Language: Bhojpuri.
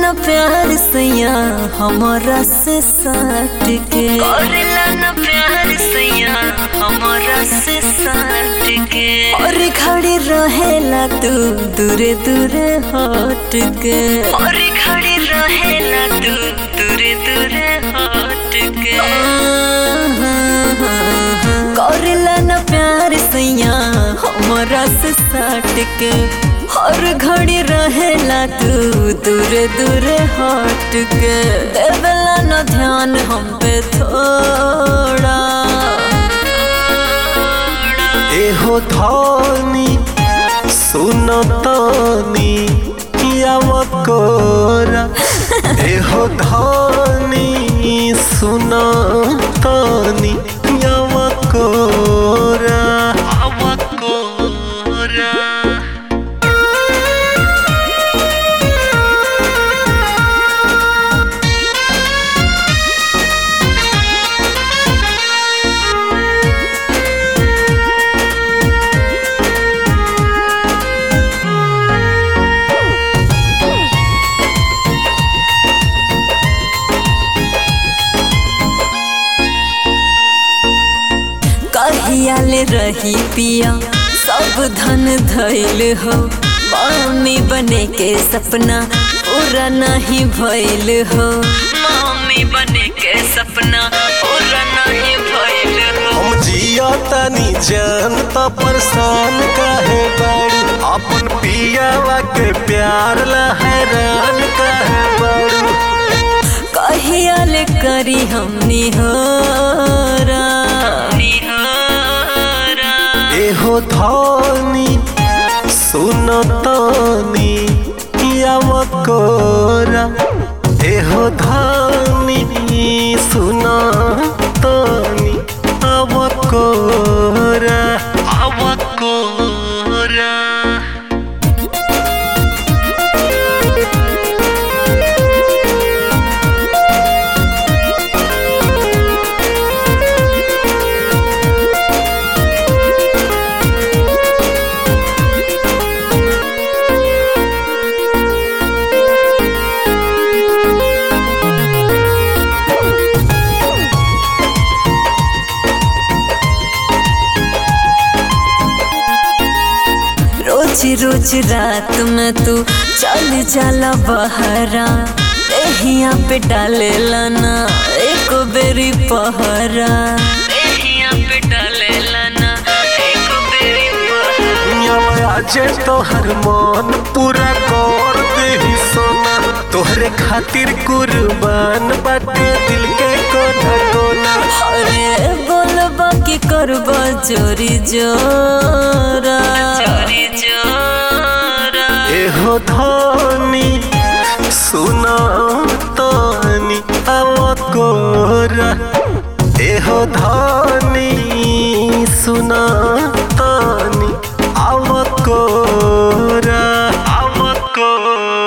न प्यार सैया हमारा से सट के करेला न प्यार सैया हमारा से सट के और खड़ी रहेला तू दूरे दूरे हट के और खड़ी रहेला तू दूरे दूरे हट के करेला न प्यार सैया हमारा से सट के हर घड़ी रहेला तू दूरे दूरे हट के देवला न ध्यान हम पे थोड़ा एहो धनी सुनतनी यावकोरा एहो धनी सुनतनी यावकोरा आवकोरा कहियाले रही पिया सब धन धैल हो मम्मी बने के सपना पूरा नहीं भइल हो मम्मी बने के सपना पूरा नहीं भइल हो हम जिया तनी जान त परेशान काहे बाड़ी अपन पियावा के प्यार ला हैरान काहे बाड़ी कहियाले करी हमनी हो एहो धनी सुनतनी यावकोरा एहो धनी सुनतनी आवकोरा आवकोरा रोज रोज रात में तू चल जाला बहरा देहिया पे डाले लाना एक बेरी पहरा देहिया पे डाले लाना एक बेरी पहरा आज तोहर मन पूरा कर देही सोना तोहरे खातिर कुर्बान बाटे दिल के कोना कोना अरे बोलबा की करबा चोरी जोरा चोरी जोरा एहो धनी सुना तनी आवकोरा एहो धनी सुना तनी आवकोरा आवकोरा